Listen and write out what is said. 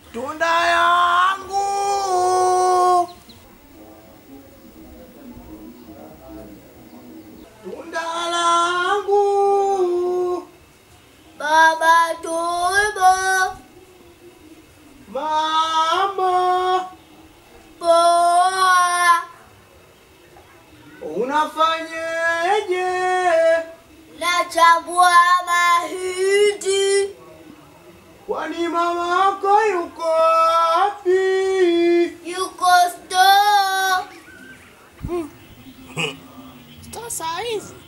tunda yangu tunda langu Baba tumbo, mama poa, unafanyeje nachagua mahindi, kwani mamako yuko wapi yuko store. Sasa hizi